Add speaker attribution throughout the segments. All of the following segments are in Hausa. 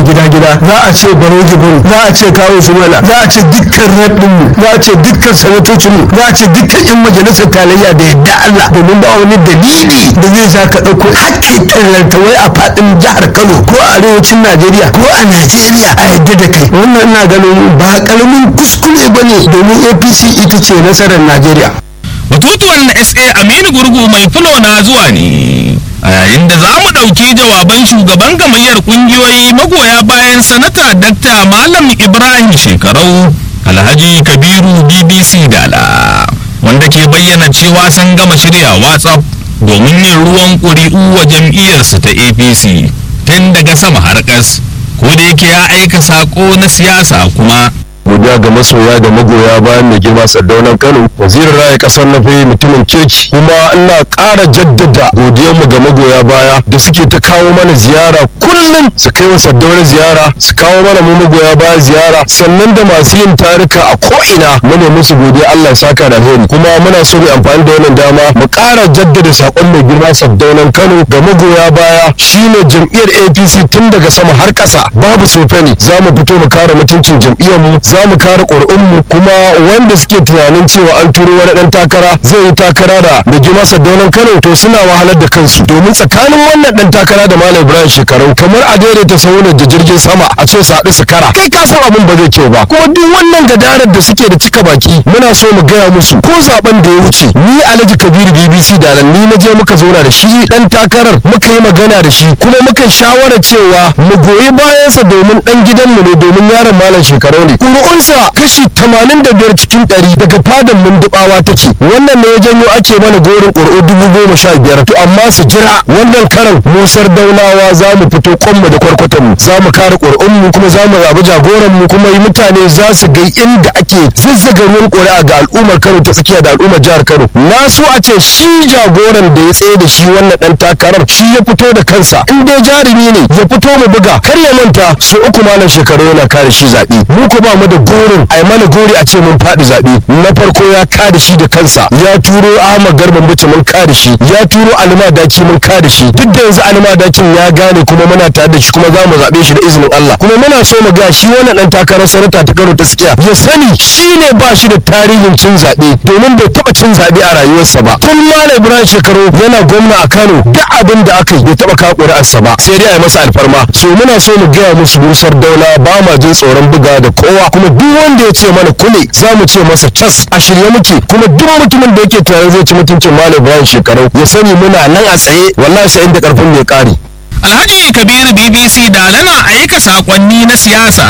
Speaker 1: gida gida za a ce baro jibin za a ce kawo sumala za a ce dukkan raɗinmu za a ce dukkan sanatocinmu za a ce dukkan yan majalisar tarayya da yadda Allah domin ba wani dalili da zai sa ka ɗauko hakki tallata wai a faɗin jihar Kano ko a arewacin Najeriya ko a Najeriya a yadda da kai wannan ina ganin ba karamin kuskure ba ne domin APC ita ce nasarar Najeriya.
Speaker 2: batutuwan na sa aminu gurgu mai fulo na zuwa ne a yayin da za mu ɗauki jawaban shugaban gamayyar ƙungiyoyi magoya bayan sanata dakta malam ibrahim shekarau alhaji kabiru bbc dala wanda ke bayyana cewa sun gama shirya whatsapp domin yin ruwan ƙuri'u wa jam'iyyarsu ta apc tun daga sama har ƙas ko da yake ya aika saƙo na siyasa kuma
Speaker 3: godiya ga masoya da magoya bayan mai girma sardaunan kano wazirin raya kasar na fi mutumin kirki kuma ina ƙara jaddada godiyarmu ga magoya baya da suke ta kawo mana ziyara kullum su kai wa sardaunar ziyara su kawo mana mu magoya baya ziyara sannan da masu yin tarika a ko'ina mune musu godiya allah ya saka da alheri kuma muna so mu amfani da wannan dama mu ƙara jaddada saƙon mai girma sardaunan kano ga magoya baya shine jam'iyyar apc tun daga sama har ƙasa babu sofani za mu fito mu kare mutuncin jam'iyyarmu za mu kare ƙuri'unmu kuma wanda suke tunanin cewa an turo wani ɗan takara zai yi takara da da jima sadaunan kano to suna wahalar da kansu domin tsakanin wannan ɗan takara da malam ibrahim shekaru kamar a daidaita sauran da jirgin sama a ce su haɗu su kara kai ka san abin ba zai kyau ba kuma duk wannan gadarar da suke da cika baki muna so mu gaya musu ko zaben da ya wuce ni alhaji kabiru bbc da nan ni na je muka zauna da shi ɗan takarar muka yi magana da shi kuma muka shawara cewa mu goyi bayansa domin ɗan gidanmu ne domin yaron malam shekaru ne ƙuri'unsa kashi 85 cikin 100 daga fadan mundubawa take wannan ne ya janyo ake mana gorin ƙuri'u dubu goma sha biyar to amma su jira wannan karan musar daulawa za mu fito kwanmu da kwarkwatanmu za mu kare ƙuri'unmu kuma za mu zaɓi jagoranmu kuma yi mutane za su ga inda ake zazzaga ruwan ƙuri'a ga al'ummar kano ta tsakiya da al'ummar jihar kano na so a ce shi jagoran da ya tsaye da shi wannan ɗan takarar shi ya fito da kansa in dai jarumi ne ya fito mu buga kar ya manta su uku malam shekaru yana kare shi zaɓe mu ko ba mu da gorin a yi mana gori a ce mun faɗi zaɓe na farko ya kada shi da kansa ya turo ahmad garban bice mun kada shi ya turo alima daki mun kada shi duk da yanzu alima dakin ya gane kuma muna tare da shi kuma za mu zaɓe shi da izinin allah kuma muna so mu ga shi wannan ɗan takarar sanata ta kano ta tsakiya ya sani shi ne ba shi da tarihin cin zaɓe domin bai taɓa cin zaɓe a rayuwarsa ba tun malam ibrahim shekaru yana gwamna a kano duk abin da aka yi bai taɓa kawo ƙuri'arsa ba sai dai a yi masa alfarma so muna so mu gaya musu busar daula ba ma jin tsoron buga da kowa kuma duk wanda ya ce mana kule za mu ce masa cas a shirye muke kuma duk mutumin da yake tare zai ci mutuncin malam ibrahim shekaru ya sani muna nan a tsaye wallahi sai inda karfin mai kare
Speaker 2: alhaji kabiru bbc da lana aika sakonni na siyasa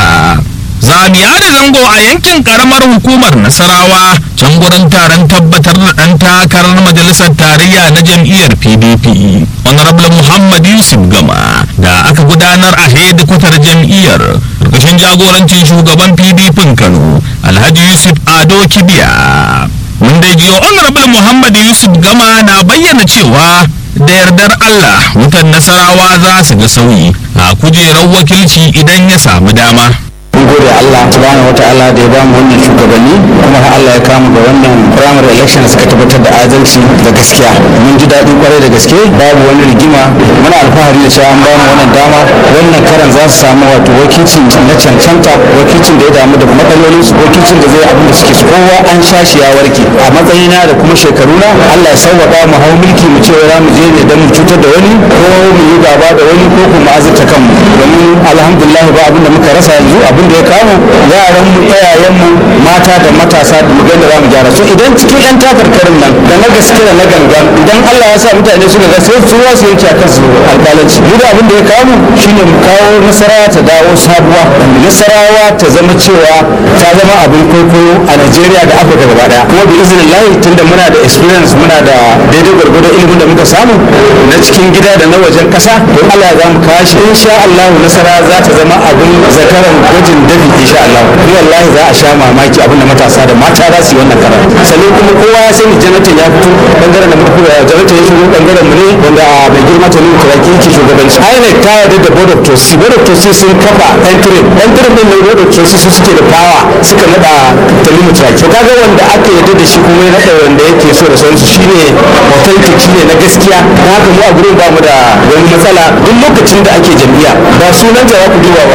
Speaker 2: zamiya da zango a yankin karamar hukumar nasarawa can gurin taron tabbatar da ɗan takarar majalisar tarayya na jam'iyyar pdp honorable muhammad yusuf gama da aka gudanar a hedikwatar jam'iyyar ƙarƙashin jagorancin shugaban pdp kano alhaji yusuf ado kibiya mun dai jiyo honorable muhammad yusuf gama na bayyana cewa da yardar allah mutan nasarawa za su ga sauyi a kujerar wakilci idan ya samu dama
Speaker 4: mun gode Allah subhanahu wataala da ya ba mu wannan shugabanni kuma har Allah ya kama ga wannan primary election suka tabbatar da adalci da gaskiya mun ji daɗi kwarai da gaske babu wani rigima muna alfahari da cewa an ba mu wannan dama wannan karan za su samu wato wakilci na cancanta wakilcin da ya damu da matsalolin su wakilcin da zai abin da suke so kowa an sha shi ya warke a matsayina da kuma shekaruna Allah ya sauwaƙa mu hau mulki mu ce za mu je ne don mu cutar da wani ko mu yi gaba da wani ko kuma azurta kanmu domin alhamdulillah ba abin da muka rasa yanzu abin da ya kawo yaran mu iyayen mu mata da matasa da mugan da zamu gyara so idan cikin yan takarkarin nan da na gaske da na gangan idan Allah ya sa mutane suka ga sai su wasu yanke akan su alƙalanci mu da abin da ya kawo shine mu kawo nasarawa ta dawo sabuwa nasarawa ta zama cewa ta zama abin kwaikwayo a Najeriya da Afirka gaba daya kuma bi izinin lahi tunda muna da experience muna da daidai gwargwado ilimin da muka samu na cikin gida da na wajen kasa don Allah ya zamu kashi insha Allah nasara za ta zama abin zakaran gwajin dafi insha Allah ni wallahi za a sha mamaki abin da matasa da mata za su yi wannan karar sannan kuma kowa ya sani janatan ya fito bangaren da muka janatan ya shigo bangaren mu ne wanda a mai girma ta nuna kiraki yake shugabanci INEC ta yarda da board of trustees board of trustees sun kafa entry entry din ne board of trustees su suke da power suka nada talimu kiraki to kaga wanda aka yarda da shi kuma ya nada wanda yake so da sauransu shine authentic shine na gaskiya na haka mu a gurin ba mu da wani matsala duk lokacin da ake jam'iyya ba sunan da za ku duba ba